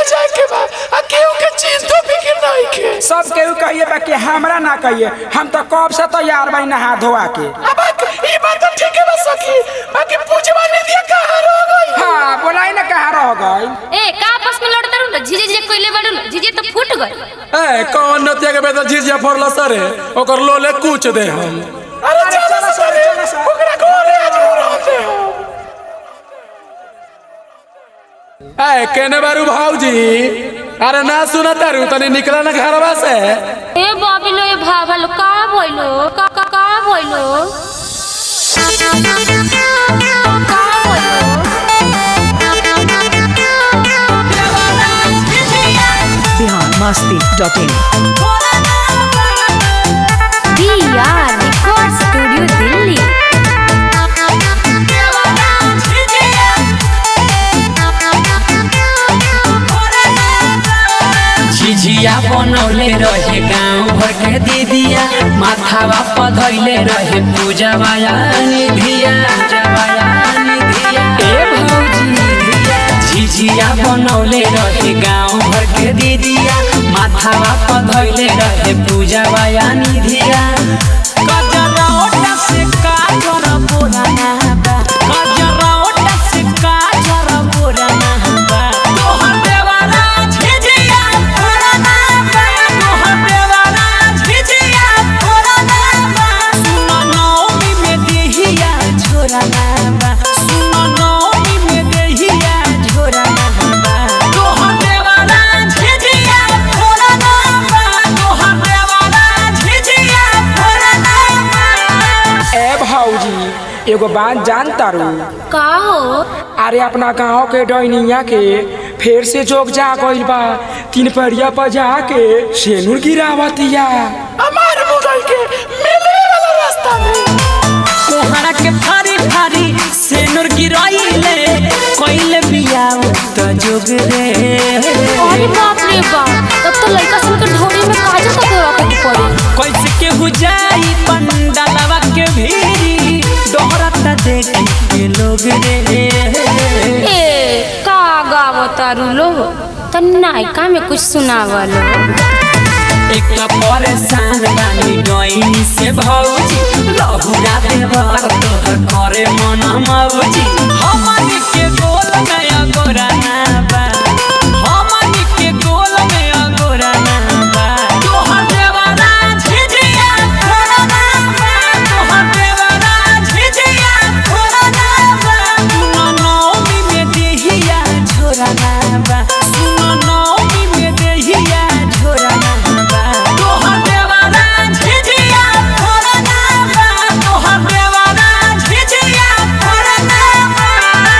जाए के बा आ केहू के चीज तो फिक्र नहीं के सब केहू कहिए बा कि हमरा ना कहिए हम तो कब से तैयार बाई नहा धोआ के अब ई बात तो ठीक है बा सखी बाकी पूछवा नहीं दिया कहां रह गई हाँ बोलाई ना कहाँ रह गई ए का आपस में लड़ता रहू झिझे झिझे कोइले बड़ू झिझे तो फूट गए ए कौन नतिया के बेटा झिझिया फोड़ला सरे ओकर लोले कूच दे हम अरे चलो सरे ओकरा घरे आज रहते हो ए केने बारू भाऊजी अरे ना सुना तारू तनी निकला ना घरवा से ए बाबिलो ए भाभलो का भइलो का का का भइलो का भइलो biharmasti.in DR record studio Delhi झिझिया बनौले रहे गाँव भर के दीदिया माथावा पधैले रहे पूजा वाया निधिया ए भौजी झिझिया बनौले रहे गाँव भर के दीदिया माथावा पधैले रहे पूजा वाया निधिया कजरौटा से काजर बोराना बा कजरौटा से काजर बोराना बा तोहर देवारा झिझिया फोड़ना बा तोहर देवारा झिझिया फोड़ना बा सुन नौमी में देहिया झोराना बा सुन नौमी में देहिया झोराना बा तोहर देवारा झिझिया फोड़ना बा तोहर देवारा झिझिया फोड़ना बा ए भौजी एगो बात जान तारू का हो अरे अपना गांव के डैनिया के फिर से जोग जा गइल बा तीन परिया पर जाके सेनुर गिरावतिया हमार मुगल के मिले वाला रास्ता में कोहरा के फारी फारी सेनुर गिराइले कोइले बियाव त जोग रे अरे बाप रे बाप तब तो लड़का सन के ढोरी में काजल का दौरा के पड़े कैसे के हो जाई पंडालवा के भीरी दोहरता देख के लोग रे ए का गावतारू लो त नायका में कुछ सुनावलो एक तो परेशान बानी डोइनी से भौजी लहुरा देवर तोहर करे मन मौजी हमनी के गोल में अगोरा ना बा हमनी के गोल में अगोरा ना बा तोहर देवरा झिझिया फोड़ना बा तोहर देवरा झिझिया फोड़ना बा सुन नौमी में देहिया झोरना बा सुन नौमी में देहिया झोरना बा तोहर देवरा झिझिया फोड़ना बा तोहर देवरा झिझिया फोड़ना बा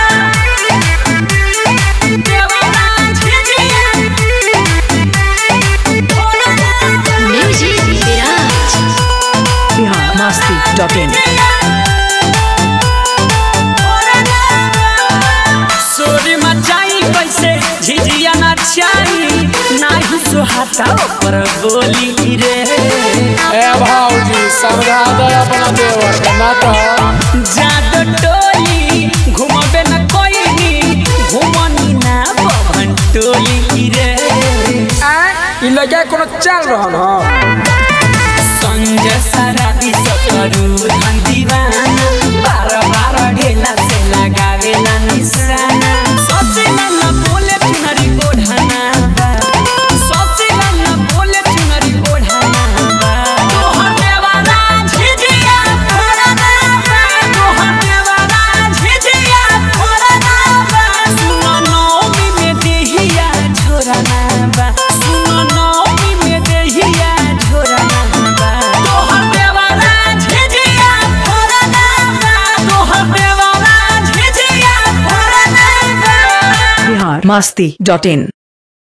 देवरा झिझिया फोड़ना म्यूजिक विराज biharmasti.in सोरी मचाई कैसे झिझिया नचाई नाही सुहाता पर बोली रे ए भाऊजी समझा दे अपना देवर के ना तो जादो टोली घुमबे न कोई घुमनी ना पवन टोली रे आ इ लगा कोनो चल रहल ह संजय सराबी सकरू धन दीवाना बार बार ढेला से लगावे ना निशाना सोचेला न बोले चुनरी ओढ़ाना बा सोचेला न बोले चुनरी ओढ़ाना बा तोहर देवारा झिझिया फोड़ना बा तोहर देवारा झिझिया फोड़ना बा सुन नौमी में देहिया झोरना बा सुन नौमी में देहिया झोरना बा तोहर देवारा झिझिया फोड़ना बा तोहर देवारा झिझिया फोड़ना बा biharmasti.in